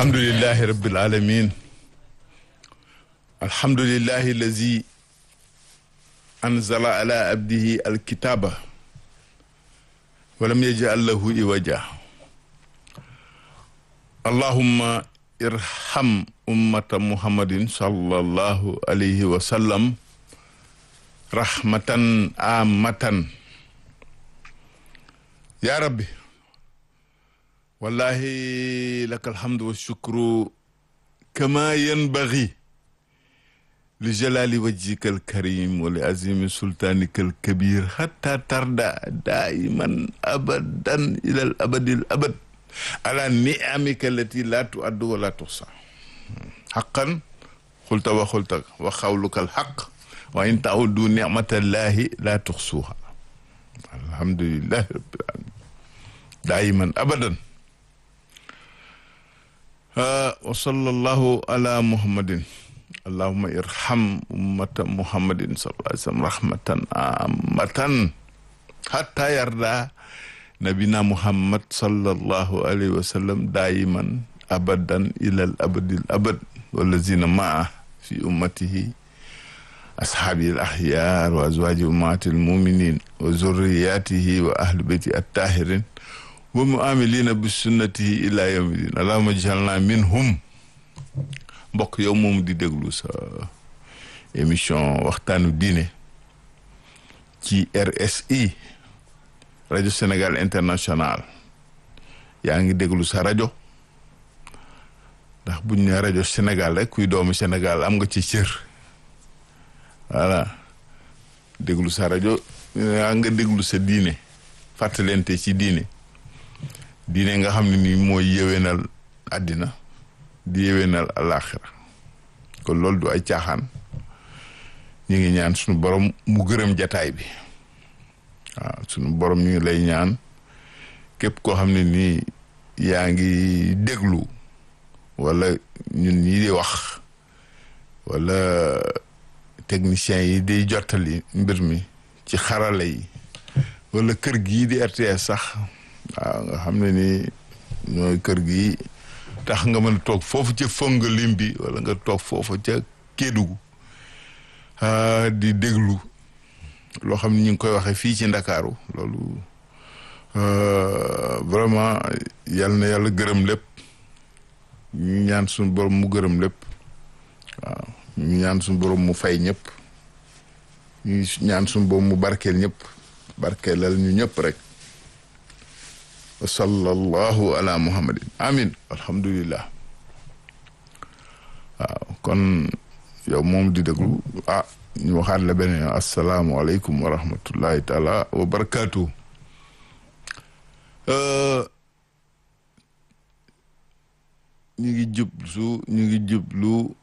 alhamdulilahi rabbil alamin alhamdulilahi allazi anzala ala abdihi alkitaba walam yajal lahu iwaja allahumma irham ummata muhammadin sallallahu alayhi wa sallam rahmatan amatan ya rabbi wallahi laka alhamdu walshukru kama yanbaghi li jalali wajhika alkarim wa li azimi sultanika alkabir hatta tarda daiman abadan ila al abadi al abad ala ni'amika allati la tuaddu wa la tuhsa haqqan qulta wa qulta wa qawluka alhaq wa in ta'uddu ni'matallahi la tuhsuha alhamdulillahi rabbil alamin daiman abadan wa sallallahu ala muhammadin allahumma irham ummata muhammadin sallallahu alaihi wasallam rahmatan amatan hatta yarda nabina muhammad sallallahu alaihi wasallam daiman abadan ilal abadil abad wallazina maa fi ummatihi ashabi al ahyar wa azwaji ummati al muminin wa zurriyatihi wa ahli bayti at tahirin wa muamilina bi sunnatihi ila yawmi din allahumma jalna minhum mbokk yow moom di déglu sa émission waxtaanu diine ci RSI rajo Sénégal international yaa ngi déglu sa rajo ndax buñ ne rajo Sénégal rek kuy doomu Sénégal am nga ci cër voilà déglu sa rajo yaa nga déglu sa diine fàttalente ci diine diine nga xam ne nii mooy yéwénal àddina di yéwénal alaaxira kon loolu du ay caaxaan ñu ngi ñaan suñu borom mu gërëm jataay bi waaw suñu borom ñu ngi lay ñaan képp koo xam ne nii yaa ngi déglu wala ñun ñii di wax wala techniciens yi di jottali mbir mi ci xarala yi wala kër gii di RTS sax waaw nga xam ne ni ñooy kër gi tax nga mën a toog foofu ca fonga lim bi wala nga toog foofu ca Kédougou di déglu loo xam ne ñu ngi koy waxee fii ci Ndakaaru loolu vraiment yal na yàlla gërëm lépp ñu ñaan suñu borom mu gërëm lépp waaw ñu ñaan suñu borom mu fay ñëpp ñu ñaan suñu borom mu barkeel ñëpp barkeelal ñu ñëpp rek wa sallallahu ala muhammadin amin alhamdulillah waaw kon yow moom di déglu ah ñu waxaat la beneen asalaamualeykum wa rahmatullahi taala wa barakaatu ñu ngi jublu ñu ngi jublu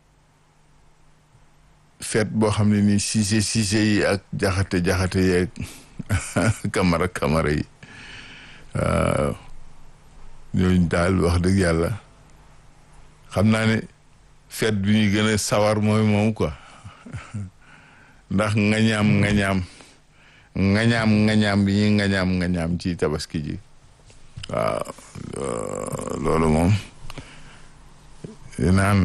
feet boo xam ne nii siise siise yi ak jaxate jaxate yeeg kamara kamara yi waaw ñooñu daal wax dëgg yàlla xam naa ne feet bi ñuy gën a sawar mooy moom quoi ndax ngañaam ngañaam ngañaam ngañaam bi ñuy ngañaam ngañaam ci tabaski ji waaw loolu moom naan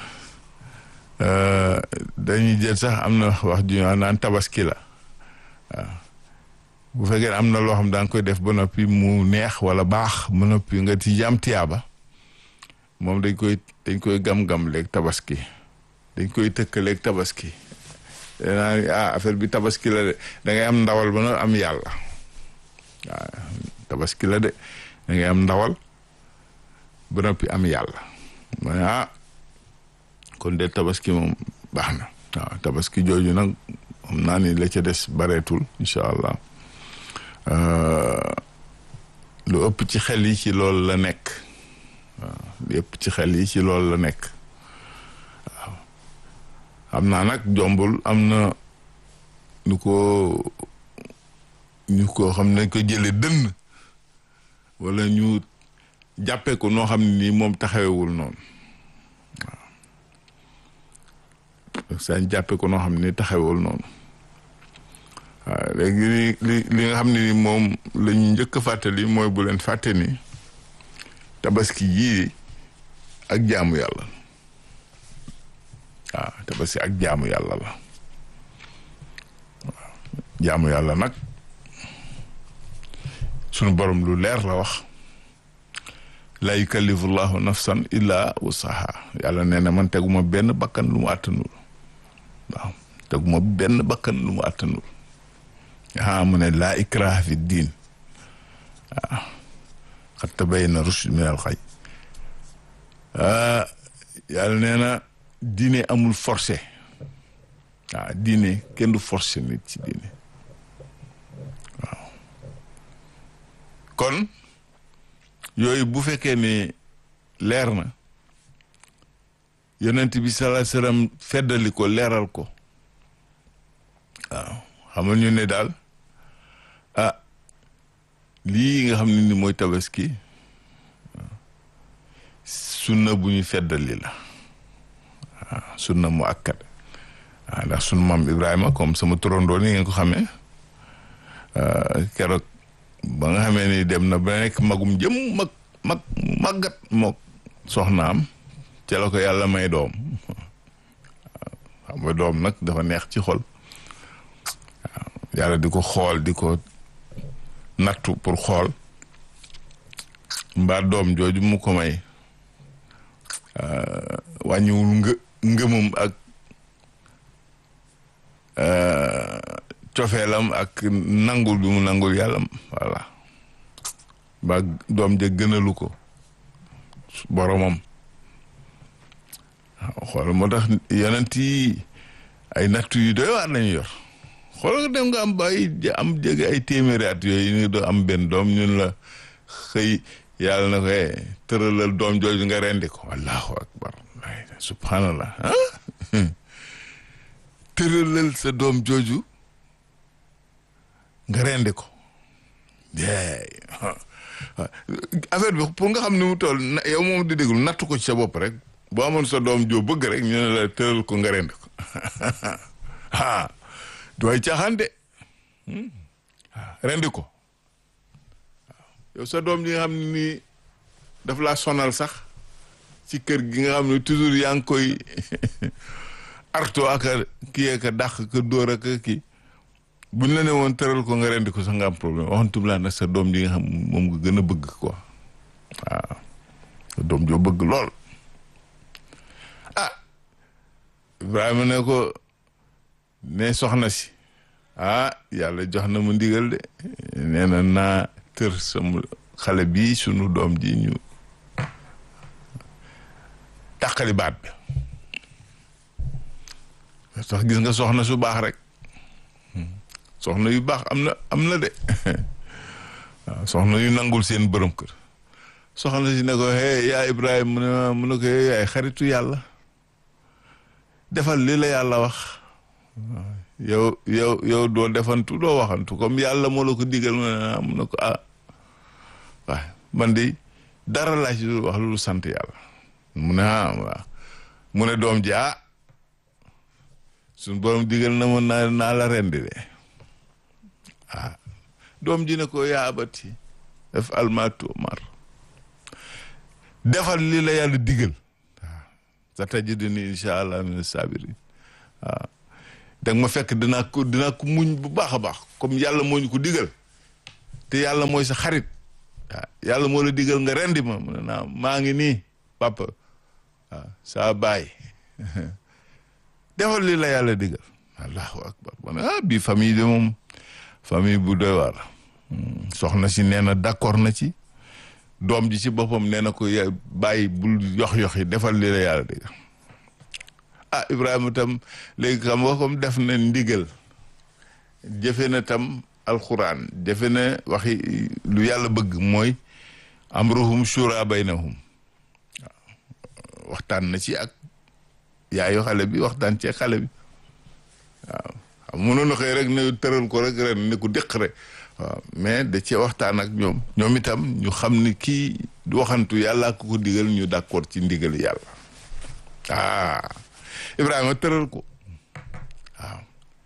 dañuy jël sax am na wax ju ñu naan tabaski la waaw bu fekkee am na loo xam da nga koy def ba noppi mu neex wala baax ba noppi nga ci jàmm tiyaaba moom dañ koy dañ koy gam-gam léegi tabaski dañ koy tëkkaleeg tabaski danaa ah affaire bi tabaski la de da ngay am ndawal ba noppi am yàlla waaw tabaski la de da ngay am ndawal ba noppi am yàlla ma ah kon de tabaski moom baax na waaw tabaski jooju nag xam naa ni la ca des bareetul incha allah lu ëpp ci xel yi ci loolu la nekk waaw lu ëpp ci xel yi ci loolu la nekk waaw xam naa nag jombul am na ñu ko ñu ko xam ne ko jële dënn wala ñu jàppee ko noo xam ne nii moom taxawewul noonu waaw sañ jàppee ko noo xam ne nii taxawewul noonu waaw léegi li li li nga xam ne ni moom la ñu njëkk a fàttali mooy bu leen fàtte ni tabaski yii ak jaamu yàlla waaw tabaski ak jaamu yàlla la waaw jaamu yàlla nag sunu borom lu leer la wax la yukallifu llahu nafsan illa wusaha yàlla nee na man teguma benn bakkan lu mu àttanul waaw teguma benn bakkan lu mu àttanul aa mu ne laa ikraha fi diin waaw xat tabayyana rushd min al xay yàlla nee na diine amul forcé waaw diine kenn du forcé nit ci diine waaw kon yooyu bu fekkee ne leer na yonent bi salaa salaam feddali ko leeral ko waaw xamal ñu ne daal ah lii nga xam ne ni mooy tabaski sunna bu ñu feddali la waaw sunna mu akkat waaw ndax sunu maam Ibrahima comme sama turandoo ni ngeen ko xamee keroog ba nga xamee ni dem na ba nekk magum jëm mag mag màggat mook soxnaam ca la ko yàlla may doom xam nga doom nag dafa neex ci xol waaw yàlla di ko xool di ko nattu pour xool mbaa doom jooju mu ko may wàññiwul ngë ngëmam ak cofeelam ak nangul bi mu nangul yàlla voilà ba doom ja gënalu ko boromam waaw xool moo tax yonent yi ay nattu yu doy waar lañu yor xool dem nga am bay am jege ay téeméeri at yooyu ni doo am benn doom ñun la xëy yàlla na ko tëralal doom jooju nga rendi ko allahu akbar subhanallah ah tëralal sa doom jooju nga rendi ko affaire bi pour nga xam ni mu toll yow moom di déglu nattu ko ci sa bopp rek boo amoon sa doom joo bëgg rek ñu ne la tëral ko nga rendi ko ah dooy caaxaan de rendi ko yow sa doom ji nga xam ne nii daf laa sonal sax ci kër gi nga xam ne toujours yaa ngi koy arto ak a kii ak a dàq ka dóor ak a kii buñ la ne woon tëral ko nga rendi ko sax nga am problème waxantum laa nag sa doom ji nga xam moom nga gën a bëgg quoi waaw sa doom joo bëgg lool ah Ibrahima ne ko ne soxna si ah yàlla jox na mu ndigal de nee na naa tër sama xale bii sunu doom ji ñu tàqali baat bi sax gis nga soxna su baax rek soxna yu baax am na am na de waaw soxna yu nangul seen borom kër soxna si ne ko hey yaa Ibrahima mu ne mu ne ko hey yaay xaritu yàlla defal li la yàlla wax yow yow yow doo defantu doo waxantu comme yàlla moo la ko digal mu ne mu ne ko ah waaw man de dara laa ci wax lu sant yàlla mu ne ah waaw mu ne doom ji ah suñ borom digal na ma naa naa la rendi de ah doom ji ne ko yaa abati def almatu mar defal li la yàlla digal waaw sa tajiduni incha allah min sabirin waaw danga ma fekk dinaa ko dinaa ko muñ bu baax a baax comme yàlla moo ñu ko digal te yàlla mooy sa xarit waaw yàlla moo la digal nga rendi ma mu ne naa maa ngi nii papa waaw saa baay defal li la yàlla digal allahu akbar ma ne ah bii famille de moom famille bu doy waar soxna si nee na d'accord na ci doom ji ci boppam nee na ko bàyyi bul yox-yox yi defal li la yàlla digal ah Ibrahima tam léegi xam nga comme def na ndigal jëfe na tam alxuraan jëfe na waxi lu yàlla bëgg mooy amruhum shura baynahum waaw waxtaan na ci ak yaayu xale bi waxtaan ci xale bi waaw xam mënoon na xëy rek ne tëral ko rek ren ne ko déq rek waaw mais da cee waxtaan ak ñoom ñoom itam ñu xam ni kii waxantu yàlla ko ko digal ñu d'accord ci ndigal yàlla ah Ibrahima tëral ko waaw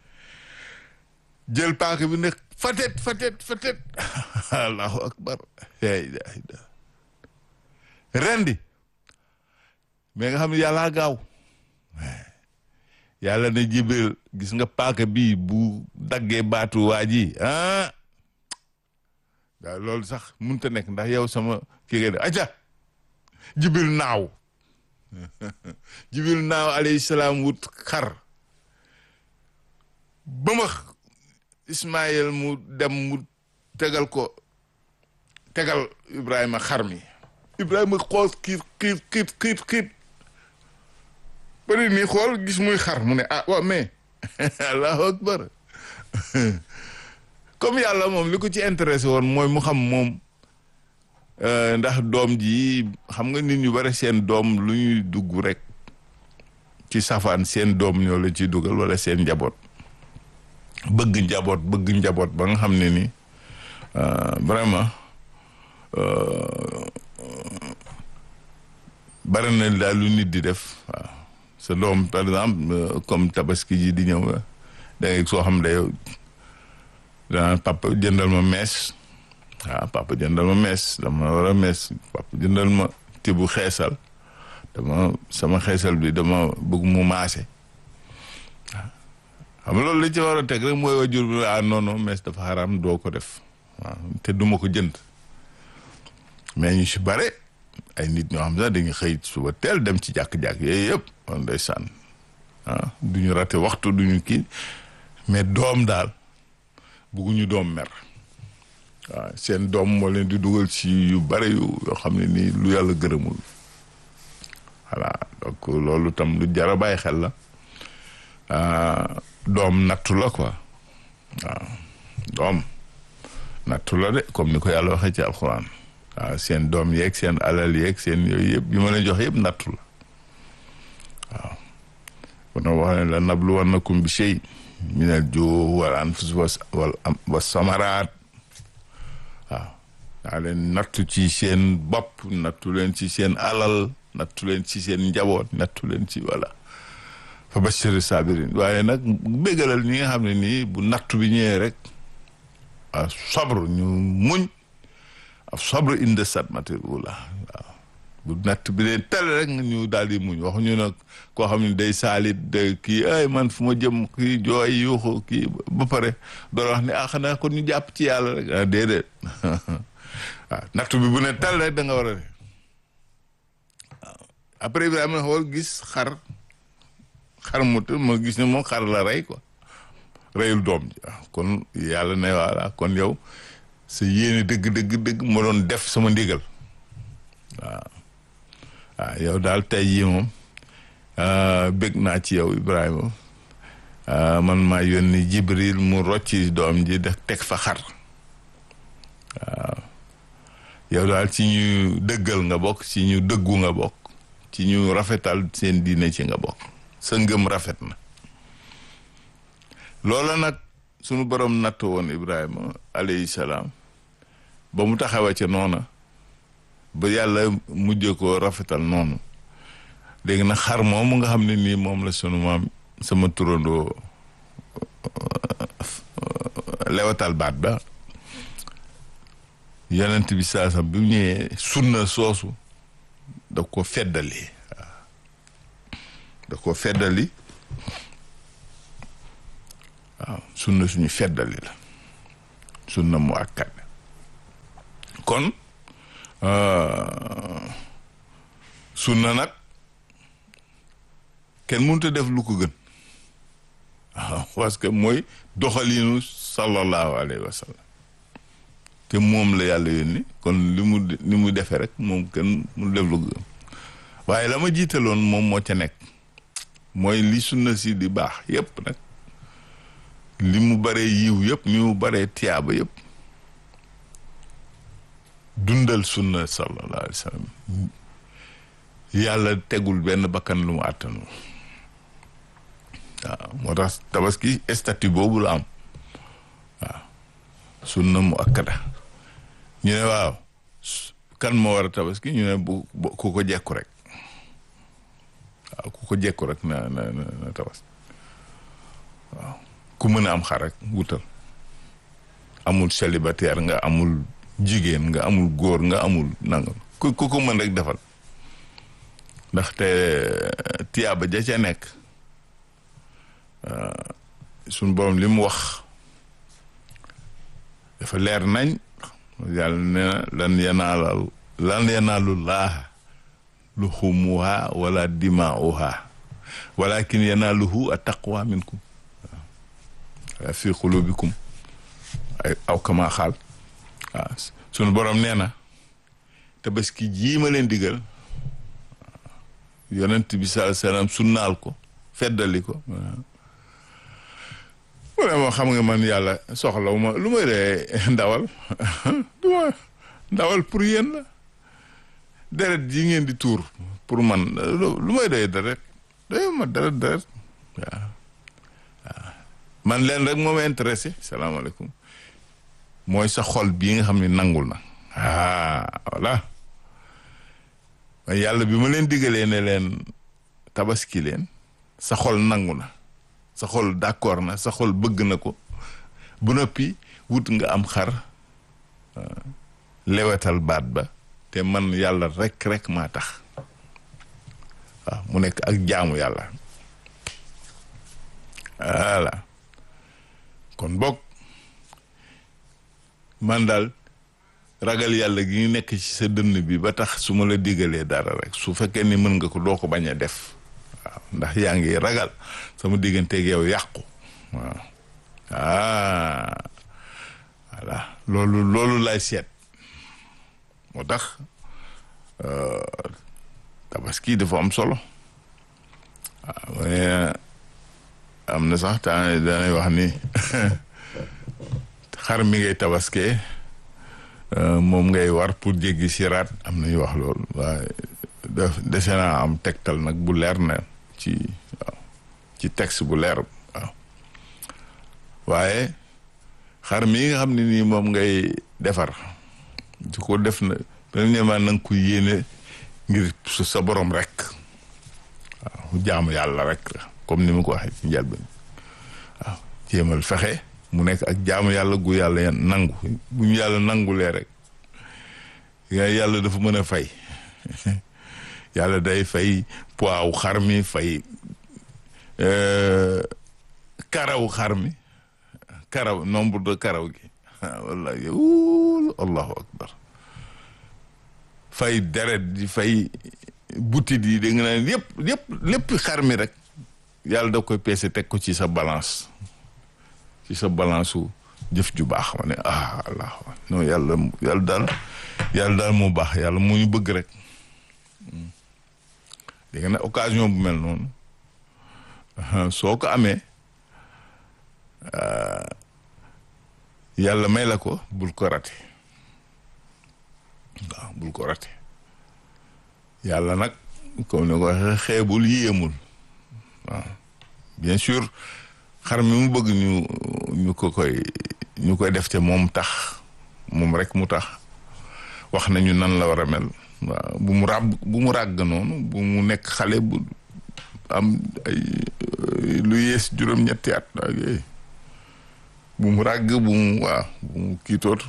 jël paaka bi ne fatet fatet fatet allahu akbar la ilaha illa rendi mais nga xam ne yàllaa gaaw yàlla ne jibril gis nga paaka bii bu daggee baatu waa ji ah waaw loolu sax mënut a nekk ndax yow sama kii nga de aca jibril naaw jibril naaw alayhi salaam wut xar ba ma ismaïl mu dem mu tegal ko tegal ibrahima xar mi ibrahima xool kiit kiit kiit kiit kiit bari nii xool gis muy xar mu ne ah waaw mais allahu akbar comme yàlla moom li ko ci intéressé woon mooy mu xam moom ndax doom ji xam nga nit ñu bari seen doom lu ñuy dugg rek ci safaan seen doom ñoo la ciy dugal wala seen njaboot bëgg njaboot bëgg njaboot ba nga xam ne ni vraiment bari na daal lu nit di def waaw sa doom par exemple comme tabaski ji di ñëw da ngay soo xam ne yow daan papa jëndal ma mees waaw papa jëndal ma mees dama war a mees papa jëndal ma tibu xeesal dama sama xeesal bi dama bëgg mu maase waaw xam nga loolu li ci war a teg rek mooy wajur bi ah non non mees dafa xaraam doo ko def waaw te duma ko jënd mais ñu si bare ay nit ñoo xam sax dañuy xëy suba teel dem ci jàkk-jàkk yooyu yëpp on day sànn ah du ñu rate waxtu du ñu kii mais doom daal bugguñu doom mer waaw seen doom moo leen di dugal ci yu bare yu yoo xam ne nii lu yàlla gërëmul voilà donc loolu tam lu jar a bàyyi xel la doom nattu la quoi waaw doom nattu la de comme ni ko yàlla waxee ci alxuraan waaw seen doom yeeg seen alal yeeg seen yooyu yëpp yi ma leen jox yëpp nattu la waaw kon wax ne la nabluwannakum bi shay minal juu wal anfus wal wa samaraat waaw daa leen nattu ci seen bopp nattu leen ci seen alal nattu leen ci seen njaboot nattu leen ci voilà fa bashiri sabirin waaye nag béggalal ñi nga xam ne nii bu nattu bi ñëwee rek a sabru ñu muñ a sabru inde sadmatir ula waaw bu natt bi leen tel rek ñu daal di muñ waxuñu nag koo xam ne day saalit de kii ay man fu ma jëm kii jooy yuuxu kii ba pare doon wax ne ah xanaa kon ñu jàpp ci yàlla rek ah déedéet waaw natt bi bu ne tel rek da nga war a ne waaw après Ibrahima xool gis xar xar mu ma gis ne moom xar la rey quoi reyul doom ji kon yàlla ne voilà kon yow sa yéene dëgg dëgg dëgg ma doon def sama ndigal waaw waaw yow daal tey jii moom bëgg naa ci yow Ibrahima man maa yónni Jibril mu rocci doom ji def teg fa xar waaw yow daal ci ñu dëggal nga bokk ci ñu dëggu nga bokk ci ñu rafetal seen diine ci nga bokk sa ngëm rafet na loola nag sunu borom natt woon Ibrahima alayhi salaam ba mu taxawa ca noona ba yàlla mujj ko rafetal noonu léegi nag xar moom nga xam ne nii moom la sunu maam sama turandoo lewatal baat ba yonent bi saasam bi mu ñëwee sunna soosu da ko feddali waaw da ko feddali waaw sunna suñu feddali la sunna mu akkat kon sunna nag kenn mënut a def lu ko gën waaw parce que mooy doxaliinu sallallahu alayhi wa sallam te moom la yàlla yónni kon li mu li mu defee rek moom kenn mu def lu ko gën waaye la ma jiitaloon moom moo ca nekk mooy li sunna si di baax yépp nag li mu baree yiw yëpp ni mu baree tiyaaba yëpp dundal sunna sallallahu alayhi wa sallam yàlla tegul benn bakkan lu mu àttanu waaw moo tax tabaski statut boobu la am waaw sunna mu akkada ñu ne waaw kan moo war a tabaski ñu ne bu ku ko jekku rek waaw ku ko jekku rek na na na tabaski waaw ku mën a am xar rek wutal amul célibataire nga amul jigéen nga amul góor nga amul nangam ku ku ko mën rek defal ndaxte tiyaaba ja ca nekk suñ borom li mu wax dafa leer nañ yàlla nee na lan yanaalal lan yanaalu laaha luxumuha wala dimaauha walakin yanaaluhu attaqwa minkum waaw fi qulubikum ay aw kama xaal waaw sunu borom nee na tabaski jii ma leen digal yonent bi sallallahu alayhi wasallam sunnaal ko feddali ko mu ne moo xam nga man yàlla soxlaw ma lu may dee ndawal du ma ndawal pour yéen la deret yi ngeen di tuur pour man lu may doy deret doy ma deret deret waaw waaw man leen rek moo ma intéressé salaamaaleykum mooy sa xol bii nga xam ne nangul na ah voilà yàlla bi ma leen digalee ne leen tabaski leen sa xol nangu na sa xol d'accord na sa xol bëgg na ko bu noppi wut nga am xar lewetal baat ba te man yàlla rek rek maa tax waaw mu nekk ak jaamu yàlla voilà kon bokk man daal ragal yàlla gi nekk ci sa dënn bi ba tax su ma la digalee dara rek su fekkee ni mën nga ko doo ko bañ a def waaw ndax yaa ngi ragal sama digganteeg yow yàqu waaw ah voilà loolu loolu lay seet moo tax tabaski dafa am solo waaw am na sax temps danay wax ni xar mi ngay tabaskee moom ngay war pour jéggi siraat am nañu wax loolu waaye def dese naa am tegtal nag bu leer na ci waaw ci texte bu leer waaw waaye xar mi nga xam ne nii moom ngay defar du ko def na premièrement na nga ko yéene ngir sa borom rek waaw jaamu yàlla rek la comme ni ma ko waxee ci njëlbeen waaw jéemal fexe mu nekk ak jaamu yàlla gu yàlla nangu bu ñu yàlla nangulee rek yàlla dafa mën a fay yàlla day fay poids xar mi fay karaw xar mi karaw nombre de karaw gi wallahi allahu akbar fay deret di fay butit yi da nga naan yëpp yëpp lépp xar mi rek yàlla da koy peese teg ko ci sa balance ci sa balance su jëf ju baax ma ne ah allah non yàlla yàlla daal yàlla daal moo baax yàlla moo ñu bëgg rek dégg nga ne occasion bu mel noonu soo ko amee yàlla may la ko bul ko rate waaw bul ko rate yàlla nag comme ni ko waxee xeebul yéemul waaw bien sûr xar mi mu bëgg ñu ñu ko koy ñu koy def te moom tax moom rek mu tax wax nañu nan la war a mel waaw bu mu ràbb bu mu ràgg noonu bu mu nekk xale bu am ay lu yées juróom-ñetti at ak yooyu bu mu ràgg bu mu waaw bu mu kiitoot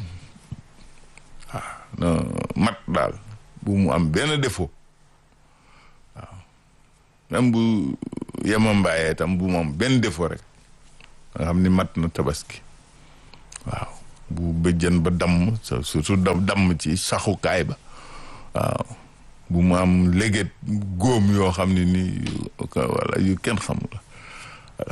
waaw mat daal bu mu am benn défaut waaw même bu yemambaayee tam bu mu am benn défaut rek nga xam ni mat na tabaski waaw bu bëjjën ba damm surtout damm ci saxukaay ba waaw bu mu am léget góom yoo xam ne nii wala yu kenn xamul voilà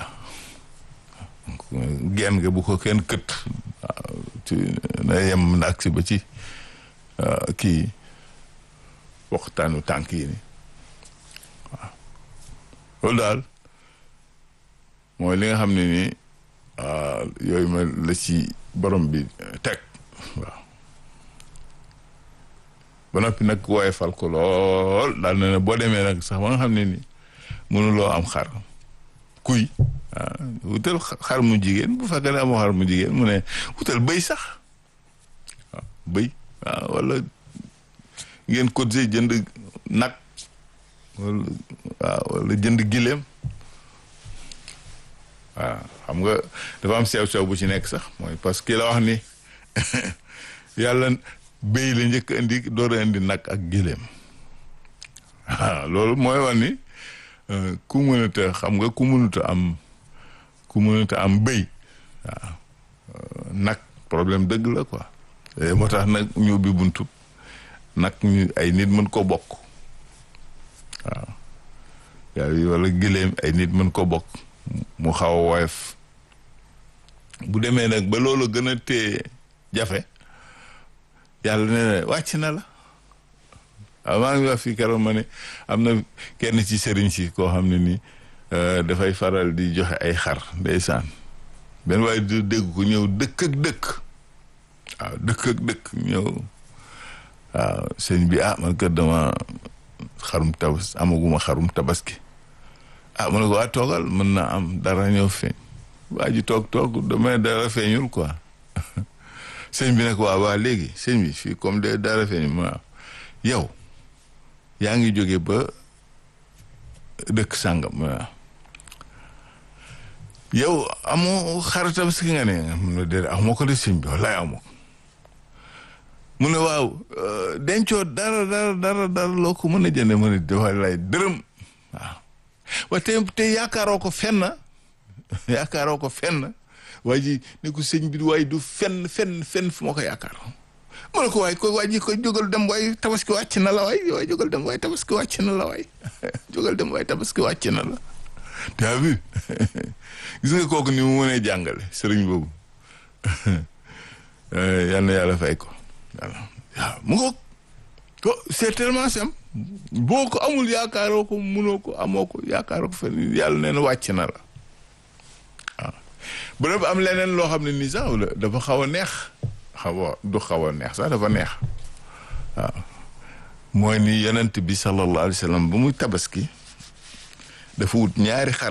genn nga bu ko kenn kët waaw ci na yem na agsi ba ci kii waxtaanu tànk yi ni waaw loolu daal mooy li nga xam ne nii yooyu ma la ci borom bi teg waaw ba noppi nag wooye fal ko lool daal na ne boo demee nag sax ba nga xam ne ni mënuloo am xar kuy ah wutal xar mu jigéen bu fekkee ne amoo xar mu jigéen mu ne wutal bëy sax waaw bëy waaw wala ngeen cotisé jënd nag wala waaw wala jënd gileem waaw xam nga dafa am sew sew bu ci nekk sax mooy parce que la wax ni yàlla béy la njëkk indi door a indi nag ak gileem loolu mooy wax ni ku mënata xam nga ku mënata am ku mënata am bëy waaw nag problème dëgg la quoi moo tax nag ñu ubbi buntu nag ñu ay nit mën ko bokk waaw yaa wala gëléem ay nit mën ko bokk mu xaw a woyof bu demee nag ba loolu gën a téye jafe yàlla nee na wàcc na la waaw maa ngi wax fii keroog ma ne am na kenn ci sëriñ si koo xam ne nii dafay faral di joxe ay xar ndeysaan benn waaye du dégg ko ñëw dëkk ak dëkk waaw dëkk ak dëkk ñëw waaw sëñ bi ah man kat dama xarum tabas amaguma xarum tabaski ah mu ne ko waa toogal mën na am dara ñëw feeñ waa ji toog toog damay dara feeñul quoi sëñ bi nag waa waa léegi sëñ bi fii comme de dara feeñul ma yow yaa ngi jóge ba dëkk sàngam waaw yow amoo xar tabaski nga ne mun na déedéet amoo ko de sëñ bi wallaay amoo ko mu ne waaw dencoo dara dara dara dara loo ko mën a jënde mën a wallaay dërëm waaw wa te te yaakaaroo ko fenn yaakaaroo ko fenn waa ji ne ko sëñ bi waaye du fenn fenn fenn fu ma ko yaakaar mu ne ko waay ko waa ji ko jógal dem waay tabaski wàcc na la waay waay jógal dem waay tabaski wàcc na la waay jógal dem waay tabaski wàcc na la t'as vu gis nga kooku ni mu mënee jàngale sëriñ boobu yal na yàlla fay ko voilà waaw mu ngoog ko c'est tellement simple boo ko amul yaakaaroo ko munoo ko amoo ko yaakaaroo ko fenn yàlla nee na wàcc na la waaw bu dee am leneen loo xam ne nii sax dafa xaw a neex xaw a du xaw a neex sax dafa neex waaw mooy ni yonent bi sallallahu alayhi wa sallam ba muy tabaski dafa wut ñaari xar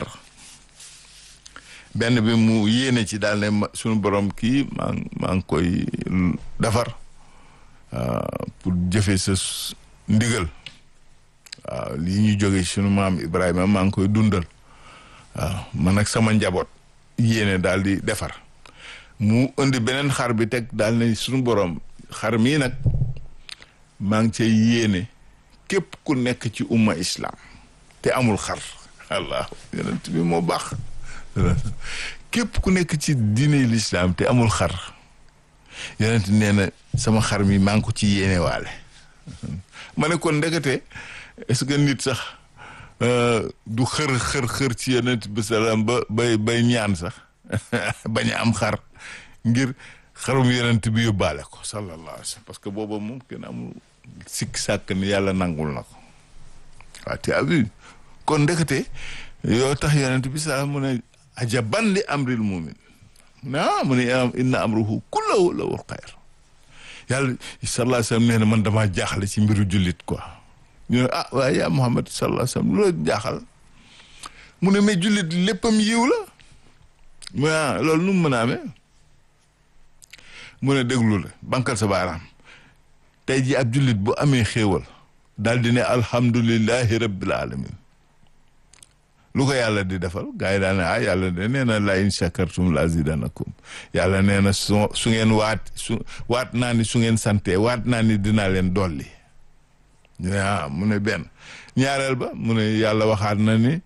benn bi mu yéene ci daal ne suñu borom kii maa maa ngi koy defar pour jëfe sa ndigal waaw lii ñu jóge suñu maam Ibrahima maa ngi koy dundal waaw man ak sama njaboot yéene daal di defar mu indi beneen xar bi teg daal ne suñu borom xar mii nag maa ngi cay yéene képp ku nekk ci umma islam te amul xar allah yonent bi moo baax képp ku nekk ci diine l'islam te amul xar yonent nee na sama xar mi maa ngi ko ci yéene waale ma ne kon ndekete est-ce que nit sax du xër xër xër ci yonent bi salaam ba bay bay ñaan sax bañ a am xar ngir xarum yonent bi yóbbaale ko sallallahu alayhi wa sallam parce que booba moom kenn amul sikk sàkk ni yàlla nangul na ko waaw te abi kon ndekete yoo tax yonent bi salaam mu ne ajaban li amril mumin mu ne ah mu ne inna amruhu kullahu lahu xayr yàlla sallallahu alayhi wa sallam nee na man damaa jaaxle ci mbiru jullit quoi ñu ne ah waaye yaa Muhammad sallallahu alayhi wa sallam lu la jaaxal mu ne mais jullit léppam yiw la mu ne loolu nu mu mën a amee mu ne déglu la bankal sa baaraam tey ji ab jullit bu amee xéewal daal di ne alhamdulillahi rabbil alamin lu ko yàlla di defal gars yi daal ne ah yàlla de nee na la in shakartum la azidanakum yàlla nee na su su ngeen waat su waat naa ni su ngeen sante waat naa ni dinaa leen dolli ñu ne ah mu ne benn ñaareel ba mu ne yàlla waxaat na ni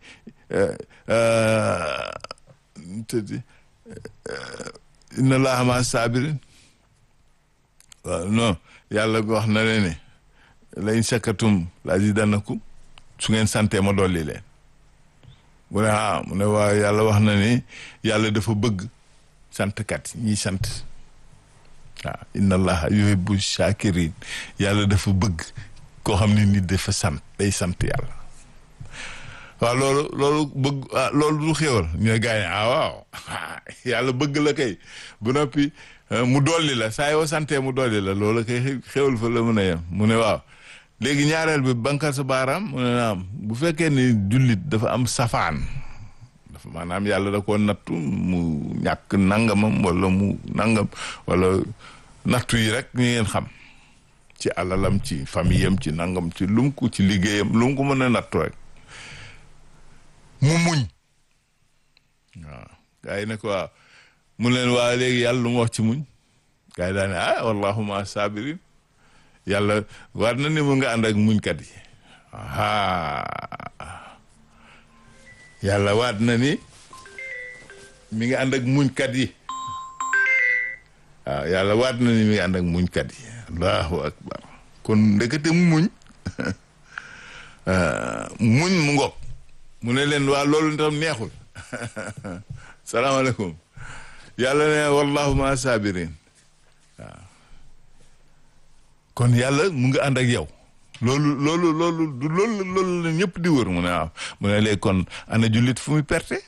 tëddi inna allaha ma sabirin waaw non yàlla wax na leen ne la in shakartum la azidanakum su ngeen sante ma dolli leen mu ne ah mu ne waa yàlla wax na ni yàlla dafa bëgg santkat ñiy sant waaw inna allaha yuhibbu shakirin yàlla dafa bëgg koo xam ne nit dafa sant day sant yàlla waaw loolu loolu bëgg ah loolu du xéwal ñu ne gars yi ah waaw yàlla bëgg la kay bu noppi mu dolli la saa yoo santee mu dolli la loolu kay xéwal fa la mën a yem mu ne waaw léegi ñaareel bi bankal sa baaraam mu ne naam bu fekkee ni jullit dafa am safaan dafa maanaam yàlla da koo nattu mu ñàkk nangamam wala mu nangam wala nattu yi rek ñu ngeen xam ci alalam ci famille am ci nangam ci lum ko ci liggéeyam lu mu ko mën a nattu rek mu muñ waaw gars yi ne ko waaw mu leen waa léegi yàlla lu mu wax ci muñ gars yi daane ah wallahuma sabirin yàlla war na ni mu nga ànd ak muñkat yi ah yàlla waat na ni mi ngi ànd ak muñkat yi waaw yàlla waat na ni mi ngi ànd ak muñkat yi allahu akbar kon ndekete muñ muñ mu ngoog mu ne leen waa loolu tam neexul salaamaaleykum yàlla ne wallahu ma sabirin waaw kon yàlla mu ngi ànd ak yow loolu loolu loolu du loolu loolu la ñëpp di wër mu ne waaw mu ne léegi kon ana jullit fu muy perte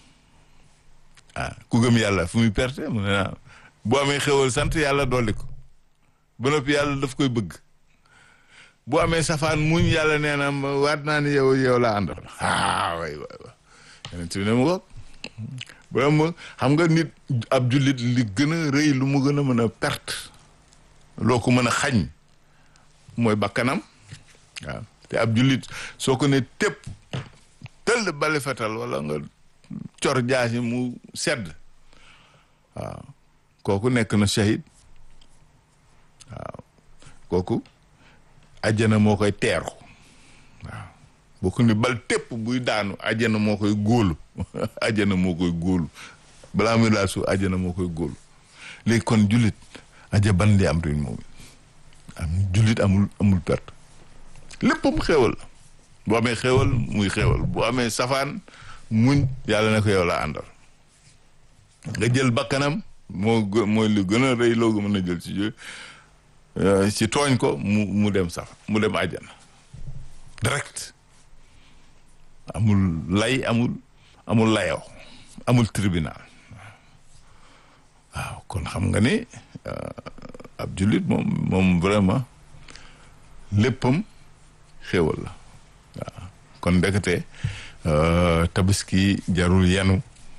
ah ku gëm yàlla fu muy perte mu ne waaw bu amee xewal sant yàlla dolli ko ba noppi yàlla daf koy bëgg bu amee safaan muñ yàlla nee na waat naa ni yow yow laa àndal ah way way way yeneen bi ne mu ko vraiment xam nga nit ab jullit li gën a rëy lu mu gën a mën a perte loo ko mën a xañ mooy bakkanam waaw te ab jullit soo ko ne tépp tëll bali fetal wala nga cor jaasi mu sedd waaw kooku nekk na shahid waaw kooku ajjana moo koy teeru waaw boo ko ni bal tépp buy daanu ajjana moo koy góolu ajjana moo koy góolu balaa muy laal suuf ajjana moo koy góolu léegi kon jullit aja ban li am rin moom am jullit amul amul perte léppam xéewal la bu amee xéewal muy xéewal bu amee safaan muñ yàlla na ko yow la àndal nga jël bakkanam moo mooy lu gën a rëy loogu mën a jël ci ci tooñ ko mu mu dem saf mu dem àjjana direct amul lay amul amul layoo amul tribunal waaw kon xam nga ni ab jullit moom moom vraiment léppam xéewal la waaw kon ndekete tabaski jarul yenu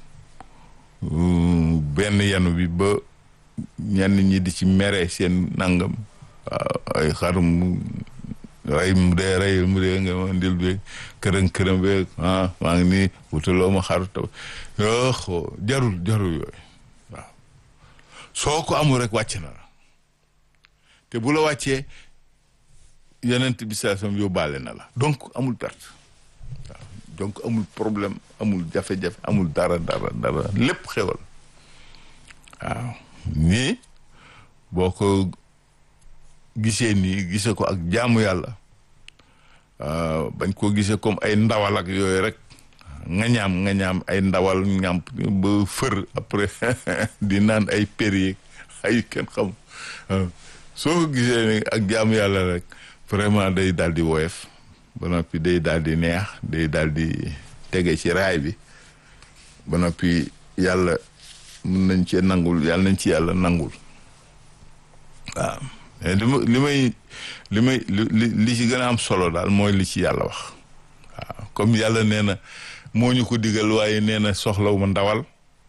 benn yenu bi ba ñenn ñi di ci mere seen nangam waaw ay xarum rey mu dee rey mu dee nga ma ndil beeg kërën kërën beeg ah maa ngi nii wutaloo ma xaru taw yoo jarul jarul yooyu waaw soo ko amul rek wàcc na la te bu la wàccee yonent bi saasam yóbbaale na la donc amul perte waaw donc amul problème amul jafe-jafe amul dara dara dara lépp xewal waaw nii boo ko gisee nii gisee ko ak jaamu yàlla bañ koo gisee comme ay ndawal ak yooyu rek nga ñaam nga ñaam ay ndawal ñaam ba fër après di naan ay péri ay kenn xam soo ko gisee ni ak jaamu yàlla rek vraiment day daal di woyof ba noppi day daal di neex day daal di tege ci raay bi ba noppi yàlla mun nañ cee nangul yàlla nañ ci yàlla nangul waaw li ma li may li may li li ci gën a am solo daal mooy li ci yàlla wax waaw comme yàlla nee na moo ñu ko digal waaye nee na soxlawuma ndawal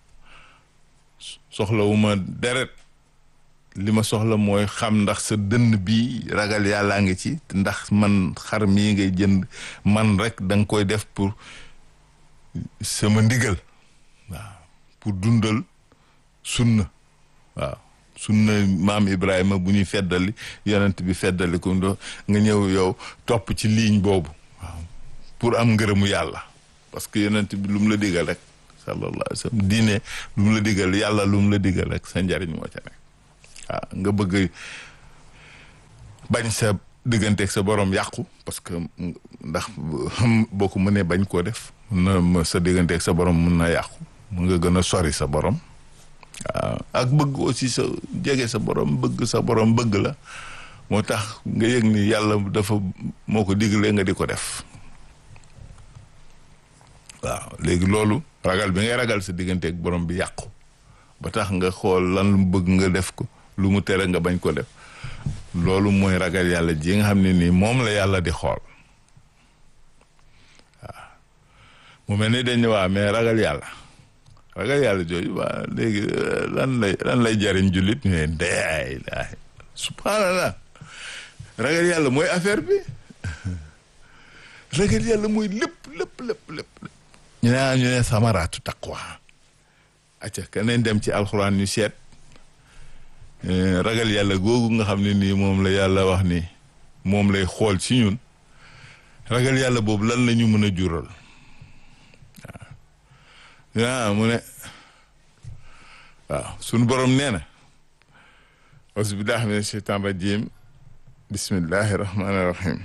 soxlawuma deret li ma soxla mooy xam ndax sa dënn bi ragal yàllaa ngi ci ndax man xar mii ngay jënd man rek da nga koy def pour sama ndigal waaw pour dundal sunna waaw sunna maam Ibrahima bu ñuy feddali yonent bi feddali ko ndo nga ñëw yow topp ci ligne boobu waaw pour am ngërëmu yàlla parce que yonent bi lu mu la digal rek sallallahu alayhi wa sallam diine lu mu la digal yàlla lu mu la digal rek sa njariñ moo ca nekk waaw nga bëgg bañ sa digganteeg sa borom yàqu parce que ndax boo ko mënee bañ koo def mun na sa digganteeg sa borom mun na yàqu mun nga gën a sori sa borom waaw ak bëgg aussi sa jege sa borom bëgg sa borom bëgg la moo tax nga yëg ni yàlla dafa moo ko diglee nga di ko def waaw léegi loolu ragal bi ngay ragal sa digganteeg borom bi yàqu ba tax nga xool lan lu bëgg nga def ko lu mu tere nga bañ ko def loolu mooy ragal yàlla ji nga xam ne nii moom la yàlla di xool waaw mu mel ni dañ ne waa mais ragal yàlla ragal yàlla jooju waa léegi lan lay lan lay jariñ jullit ñu ne ndeyaay laay subhanallah ragal yàlla mooy affaire bi ragal yàlla mooy lépp lépp lépp lépp ñu ne ñu ne samaraatu taqwa acca keneen dem ci alxuraan ñu seet ragal yàlla googu nga xam ne nii moom la yàlla wax ni moom lay xool ci ñun ragal yàlla boobu lan la ñu mën a jural waaw mu ne waaw sunu borom nee na auzubillahi mina sheytaan rajim bismillahi rahmani rahim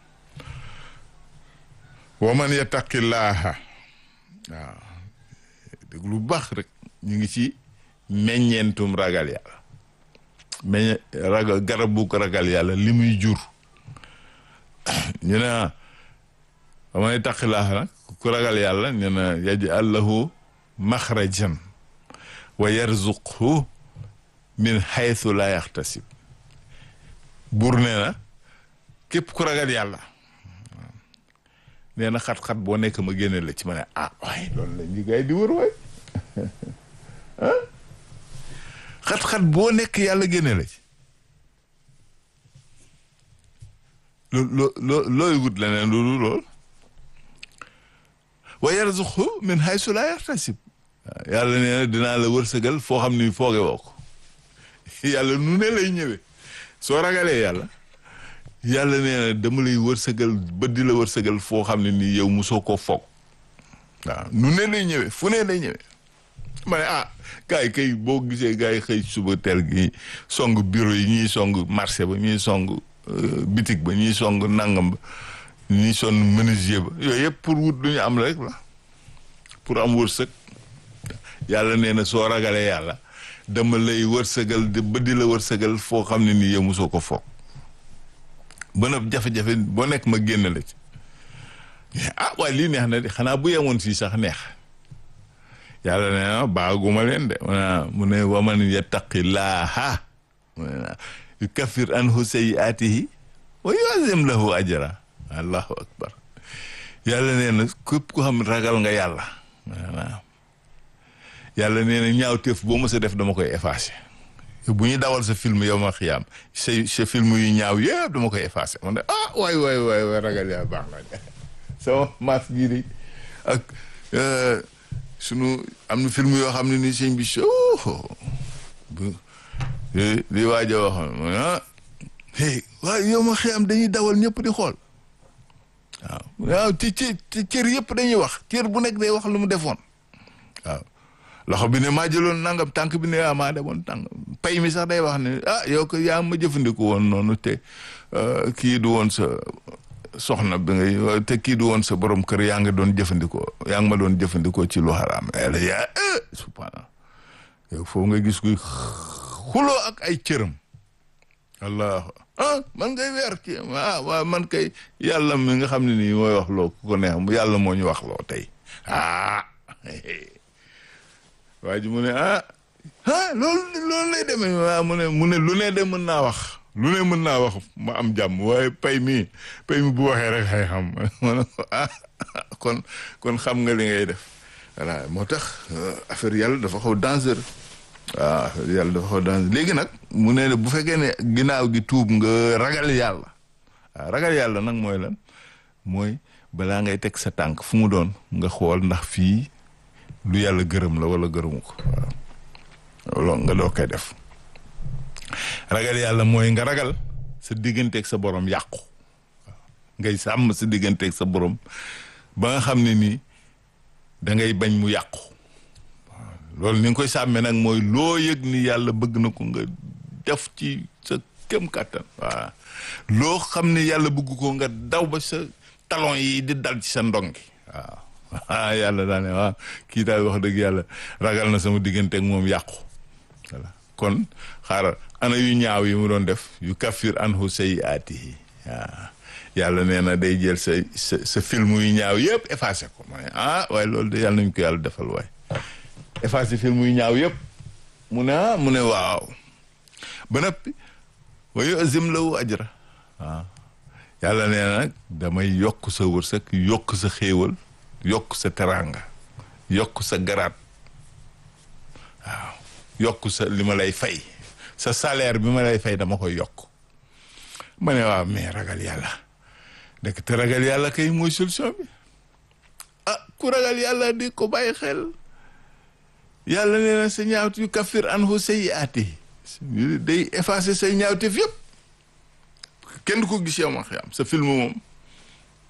wa man yattaqillaaha waaw dégg lu baax rek ñu ngi ci meññeentum ragal yàlla meññ ragal garabu ko ragal yàlla li muy jur ñu ne wa man yattaqillaaha nag ku ragal yàlla ñu ne yaj'al lahu maxrajan wa yarzuqhu min haythu la yaxtasib buur nee na képp ku ragal yàlla nee na xat-xat boo nekk ma génne la ci ma ne ah waaye loolu la ñu gay di wër waay xat-xat boo nekk yàlla génne la ci loo loo loo looy wut leneen loolu lool wa yarzuqhu min haythu la yaxtasib yàlla nee na dinaa la wërsëgal foo xam ni fooge woo ko yàlla nu ne lay ñëwee soo ragalee yàlla yàlla nee na dama lay wërsëgal ba di la wërsëgal foo xam ne nii yow mosoo koo foog waaw nu ne lay ñëwee fu ne lay ñëwee ma ne ah gars yi kay boo gisee gars yi xëy suba teel gi song bureau yi ñuy song marché ba ñuy song bitig ba ñuy song nangam ba ñuy sonn menuisier ba yooyu yëpp pour wut lu ñu am rek la pour am wërsëg yàlla nee na soo ragalee yàlla dama lay wërsëgal ba di la wërsëgal foo xam ne nii yow mosoo ko foog ba nag jafe-jafe boo nekk ma génn la ci ah waaye lii neex na de xanaa bu yemoon fii sax neex yàlla nee na baaguma leen de mu ne waman yattaqillaaha mu ne yukaffir anhu sayyi'aatihi wa yu'azzim lahu ajra allahu akbar yàlla nee na képp ko xam ragal nga yàlla yàlla nee na ñaawteef boo mës a def dama koy effacé bu ñu dawal sa film yow ma xiyaam sa sa film yu ñaaw yëpp dama koy effacé man de ah waay waay waay waay ragal yàlla baax na sama maas gii de ak sunu am na film yoo xam ne ni sëñ bi so bu li waaj a waxoon mu ne ah hey waaye yow ma xiyaam dañuy dawal ñëpp di xool waaw waaw ci ci cër yëpp dañuy wax cër bu nekk day wax lu mu defoon waaw loxo bi ne maa jëloon nangam tànk bi ne ah maa demoon tànk pay mi sax day wax ne ah yow ko yaa ma jëfandiku woon noonu te kii du woon sa soxna bi nga te kii du woon sa borom kër yaa nga doon jëfandikoo yaa ngi ma doon jëfandikoo ci lu xaraam yàlla yaa subhaana yow foofu nga gis kuy xuloo ak ay cëram allah ah man ngay weer ci ah waaw man kay yàlla mi nga xam ne nii mooy wax loo ku ko neex yàlla moo ñu wax loo tey ah waa ji mu ne ah ah loolu loolu lay demee waaw mu ne mu ne lu ne de mën naa wax lu ne mën naa wax ma am jàmm waaye pay mi pay mi bu waxee rek xay xam ma ne ko ah kon kon xam nga li ngay def voilà moo tax affaire yàlla dafa xaw dangereux waaw affaire yàlla dafa xaw dangereux léegi nag mu ne bu fekkee ne ginnaaw gi tuub nga ragal yàlla waaw ragal yàlla nag mooy lan mooy balaa ngay teg sa tànk fu mu doon nga xool ndax fii lu yàlla gërëm la wala gërëmu ko waaw loolu nga doo koy def ragal yàlla mooy nga ragal sa digganteeg sa borom yàqu ngay sàmm sa digganteeg sa borom ba nga xam ne nii da ngay bañ mu yàqu waaw loolu ni nga koy sàmmee nag mooy loo yëg ni yàlla bëgg na ko nga def ci sa kem kàttan waaw loo xam ne yàlla bëgg ko nga daw ba sa talon yi di dal ci sa ndongi waaw ah yàlla daa ne waaw kii daal wax dëgg yàlla ragal na sama diggante ak moom yàqu voilà kon xaaral ana yu ñaaw yi mu doon def yu kaffir anhu sayyi'aatihi waaw yàlla nee na day jël sa sa sa film yu ñaaw yëpp effacé ko ma ne ah waaye loolu de yàlla nañu ko yàlla defal waaye effacé film yu ñaaw yëpp mu ne ah mu ne waaw ba noppi wa yu'zim lahu ajra waaw yàlla nee na nag damay yokk sa wërsëg yokk sa xéewal yokk sa teraanga yokk sa garaat waaw yokk sa li ma lay fay sa salaire bi ma lay fay dama koy yokk ma ne waaw mais ragal yàlla dëkk te ragal yàlla kay mooy solution bi ah ku ragal yàlla di ko bàyyi xel yàlla nee na sa ñaawti yu kaffir anhu sayyi'aati day effacer say ñaawteef yëpp kenn du ko gis yow ma xam sa film moom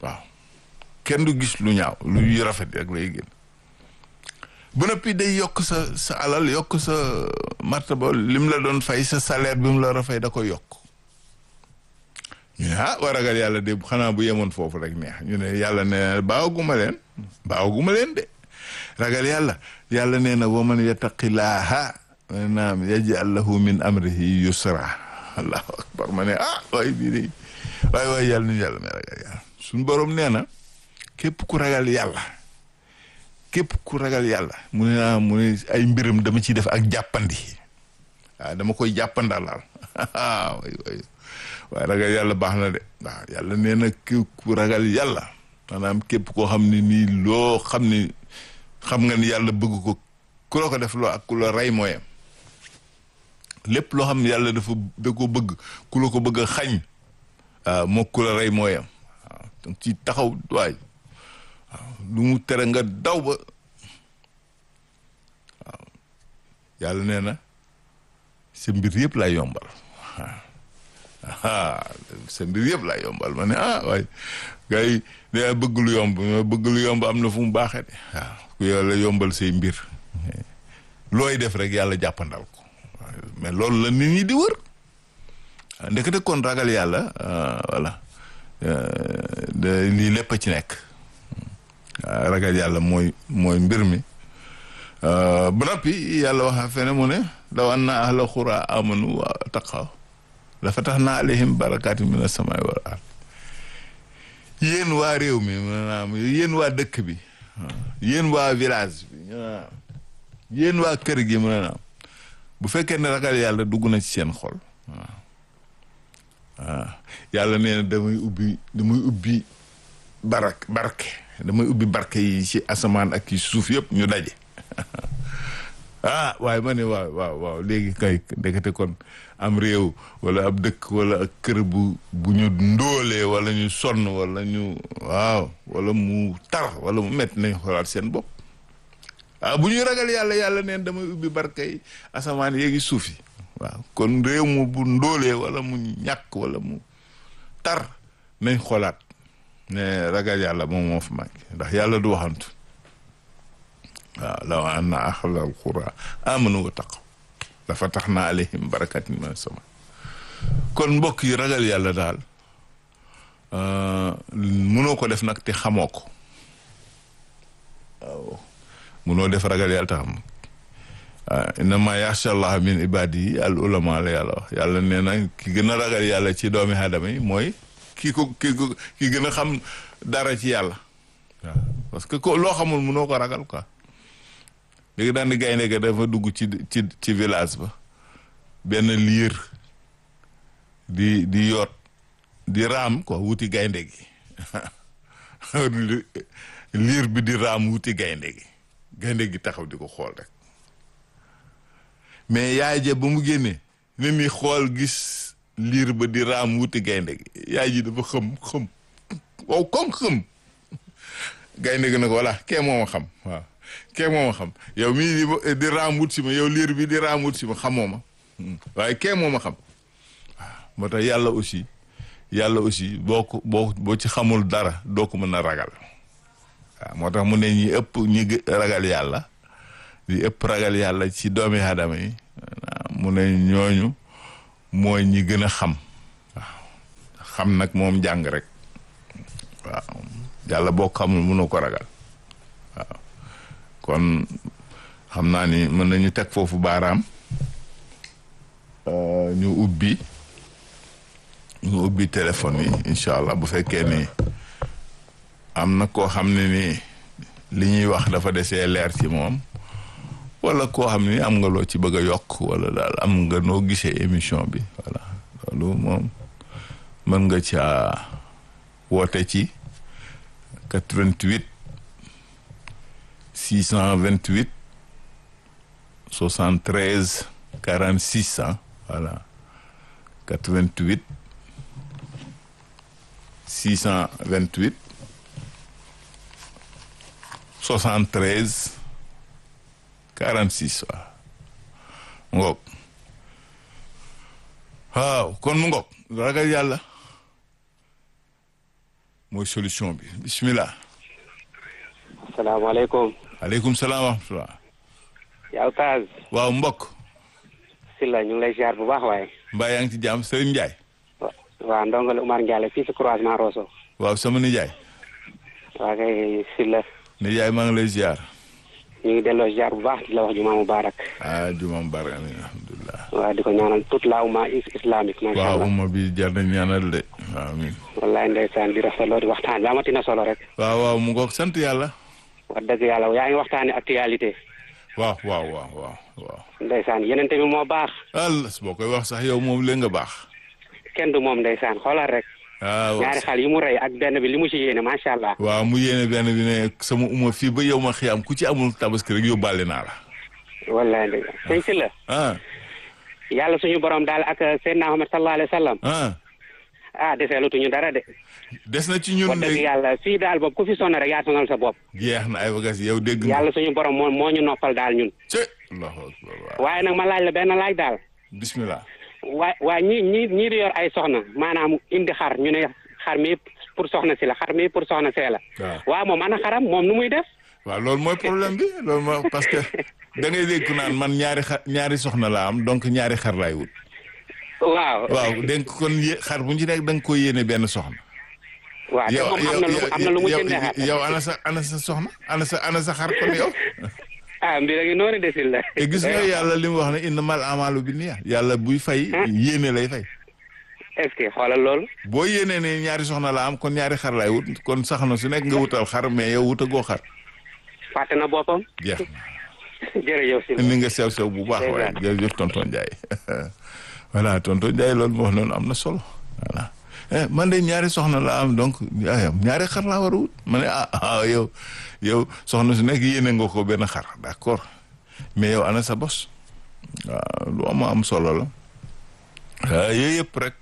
waaw kenn du gis lu ñaaw luy rafet rek lay génn bu noppi day yokk sa sa alal yokk sa martaba lim la doon fay sa salaire bi mu la war a fay da ko yokk ñu ne ah war ragal yàlla de xanaa bu yemoon foofu rek neex ñu ne yàlla ne baawaguma leen baawaguma leen de ragal yàlla yàlla nee na wa man yattaqillaaha naam yaj'al lahu min amrihi yusra allahu akbar ma ne ah waay bii de waay waay yàlla nu yàlla may ragal yàlla suñu borom nee na képp ku ragal yàlla képp ku ragal yàlla mu ne naa mu ne ay mbiram dama ciy def ak jàppandi waaw dama koy jàppandalaal waay waay waaye ragal yàlla baax na de waaw yàlla nee na képp ku ragal yàlla maanaam képp koo xam ne nii loo xam ni xam nga ni yàlla bëgg ko ku la ko def loo ak ku la rey mooyam lépp loo xam ne yàlla dafa da ko bëgg ku la ko bëgg a xañ waaw moo ku la rey mooyam waaw donc ci taxaw waay waaw lu mu tere nga daw ba waaw yàlla nee na sa mbir yëpp lay yombal waaw sa mbir yëpp lay yombal ma ne ah waay gars yi da bëgg lu yomb bëgg lu yomb am na fu mu baaxee de waaw ku yàlla yombal say mbir looy def rek yàlla jàppandal ko mais loolu la nit ñi di wër ndekete kon ragal yàlla voilà lii lépp a ci nekk ragal yàlla mooy mooy mbir mi ba noppi yàlla wax fene mu ne law anna ahla xura amanu wa taqaw la fatahna alayhim barakatin min as-samai wal ard yéen waa réew mi maanaam yéen waa dëkk bi yéen waa village bi yéen waa kër gi maanaam bu fekkee ne ragal yàlla dugg na ci seen xol waaw waaw yàlla nee na damay ubbi damay ubbi barak barke damay ubbi barke yi ci asamaan ak ci suuf yëpp ñu daje ah waaye ma ne waaw waaw waaw léegi kay ndekete kon am réew wala ab dëkk wala ak kër bu bu ñu ndóolee wala ñu sonn wala ñu waaw wala mu tar wala mu métti nañ xoolaat seen bopp waaw bu ñuy ragal yàlla yàlla neen damay ubbi barkay asamaan yéegi suuf yi waaw kon réew mu bu ndóolee wala mu ñàkk wala mu tar nañ xoolaat ne ragal yàlla moom moo fi manqué ndax yàlla du waxantu waaw law anna ahlal qura amanu wa taqaw la fataxna alayhim barakatin min sama kon mbokk yi ragal yàlla daal mënoo ko def nag te xamoo ko waaw munoo def ragal yàlla taxam innama yaxsha allah min ibadihi al ulama la yàlla wax yàlla nee na ki gën a ragal yàlla ci doomi aadama yi mooy ki ko ki ko ki gën a xam dara ci yàlla waaw parce que ko loo xamul munoo ko ragal quoi léegi daan di gaynde ga dafa dugg ci ci ci village ba benn liir di di yoot di raam quoi wuti gaynde gi liir bi di raam wuti gaynde gi gaynde gi taxaw di ko xool rek mais yaay ja ba mu génnee ne ni xool gis liir ba di raam wuti gaynde gi yaay ji dafa xëm xëm wow comme xëm gaynde gi ne ko voilà kee moo ma xam waaw kee moo ma xam yow mii di di raam wut si ma yow liir bi di raam wut si ma xamoo ma waaye kee moo ma xam waaw moo tax yàlla aussi yàlla aussi boo ko boo boo ci xamul dara doo ko mën a ragal waaw moo tax mu ne ñi ëpp ñi ragal yàlla di ëpp ragal yàlla ci doomi aadama yi mu ne ñooñu mooy ñi gën a xam waaw xam nag moom jàng rek waaw yàlla boo xamul mënoo ko ragal waaw kon xam naa ni mën nañu teg foofu baaraam ñu ubbi ñu ubbi téléphone yi incha allah bu fekkee ni am na koo xam ne ni li ñuy wax dafa desee leer ci moom wala koo xam ni am nga loo ci bëgg a yokk wala daal am nga noo gisee émission bi voilà loolu moom mën nga caa woote ci 88 628 73 46 ah voilà 88 628 73 46 waaw mu ngoog waaw kon mu ngoog ragal yàlla mooy solution bi bismillah asalaamaaleykum. aleykum salaam wa rahmatullah yaa Oustaz. waaw mbokk Sylla ñu ngi lay ziar bu baax waaye. mbaa yaa ngi ci jàmm Serigne Ndiaye wa waaw ndongole Umar Ndiaye fii si croisement Rosso. waaw sama nijaay waa kay Sylla nijaay maa ngi lay ziar ñu ngi delloo ziar bu baax di la wax jumaa mubarak. ah juma mubarak amin alhamdulilah waaw di ko ñaanal toute la umma is- islamique. macha waaw allah umma bi jar nañ ñaanal de waaw amin wallaay ndeysaan di rafetloo di waxtaan bi amati na solo rek. waaw waaw mu ngoog sant yàlla wax dëgg yàlla yaa ngi waxtaanee actualité. waaw waaw waaw waaw waaw ndeysaan yeneen bi moo baax. allah boo koy wax sax yow moom lee nga baax kenn du moom ndeysaan xoolal rek. waaw ñaari xal yi mu rey ak benn bi li mu ci yéene macha allah. waaw mu yéene benn bi ne sama umma fii ba yow ma xiyaam ku ci amul tabaski rek yóbbaale naa la wallaay ndeysaan sëñ Sylla ah yàlla suñu borom daal ak Seydina Muhammad sallallahu alayhi wa sallam. ah ah deseelutuñu dara de. des na ci ñun wax dëgg léegi yàlla fii daal boobu ku fi sonn rek yaa sonal sa bopp. jeex na ay bagages yow dégg nga yàlla suñu borom moo moo ñu noppal daal ñun. ci allahu akbar waaw waaye nag ma laaj la benn laaj daal. bismillah waa waa ñii ñii ñii di yor ay soxna maanaam indi xar ñu ne xar mi pour soxna si la xar mi pour soxna see la. waaw waaw moom ana xaram moom nu muy def. waaw loolu mooy problème bi loolu mooy parce que da ngay dégg ku naan man ñaari xar ñaari soxna laa am donc ñaari xar laay wut waaw. waaw dénk kon yé xar bu ñu ci nekk da nga koy yéene benn soxna waaw te moom am na lu am na lu mu jëndee xar. yow ana sa ana sa soxna ana sa ana sa xar kon yow ah mbir a ngi noonu desil la. te gis nga yàlla li mu wax ne innamal amalu bi niya yàlla buy fay yéene lay fay est-ce que xoolal loolu. boo yéenee ne ñaari soxna la am kon ñaari xar laay wut kon sax na su nekk nga wutal xar mais yow wutagoo xar fàtte na boppam. jeex jërëjëf si. na ni nga sew sew bu baax waaye jërëjëf tonton Ndiaye voilà tonton Ndiaye loolu moo wax noonu am na solo voilà eh man de ñaari soxna la am donc ayam ñaari xar laa war a wut ma ne ah ah yow yow soxna su nekk yéene nga ko benn xar d'accord mais yow ana sa bos waaw lu am am solo la ah yooyu yëpp rek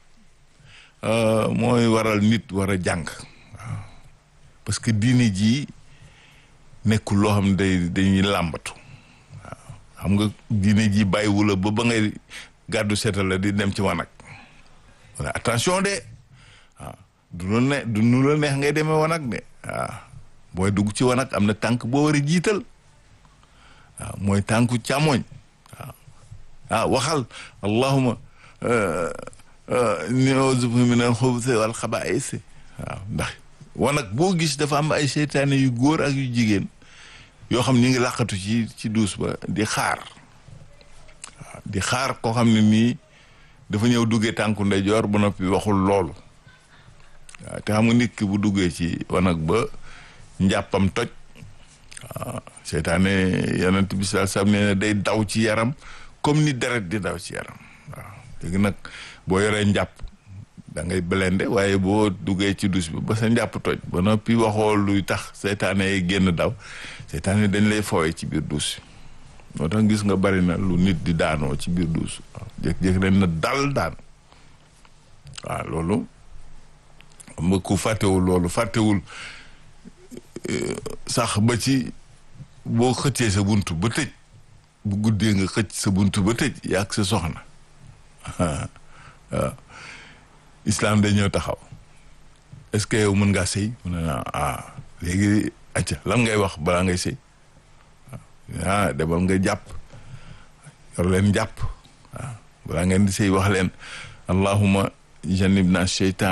mooy waral nit war a jàng waaw parce que diine jii nekkul loo xam ne day dañuy làmbatu waaw xam nga diine ji bàyyiwu la ba ba ngay gàddu seetal la di dem ci wanag wala attention de waaw du la ne du nu la neex ngay demee wanag de waaw booy dugg ci wanag am na tànk boo war a jiital waaw mooy tànku càmmoñ waaw ah waxal allahuma ni'uuzu bika min al-xubuthi wal xabaa'is waaw ndax wanag boo gis dafa am ay seytaane yu góor ak yu jigéen yoo xam ni ngi làqatu ci ci duus ba di xaar waaw di xaar koo xam ne nii dafa ñëw duggee tànku ndeyjoor ba noppi waxul loolu waaw te xam nga nit ki bu duggee ci wanag ba njàppam toj waaw seytaane yonent bi sallallahu alayhi wasallam nee na day daw ci yaram comme ni deret di daw ci yaram waaw léegi nag boo yoree njàpp da ngay blende waaye boo duggee ci dus bi ba sa njàpp toj ba noppi waxoo luy tax seytaane yi génn daw seytaane dañ lay fooye ci biir duus moo tax gis nga bari na lu nit di daanoo ci biir duus waaw jékki-jékki dañ na dal daan waaw loolu xam nga ku fàttewul loolu fàttewul sax ba ci boo xëccee sa bunt ba tëj bu guddee nga xëcc sa bunt ba tëj yaag sa soxna waaw islam day ñëw taxaw est-ce que yow mën ngaa sëy mu ne ah léegi acca lan ngay wax balaa ngay sëy ah demal nga jàpp yor leen jàpp waaw balaa ngeen di sëy wax leen allahuma jannibna sheytaan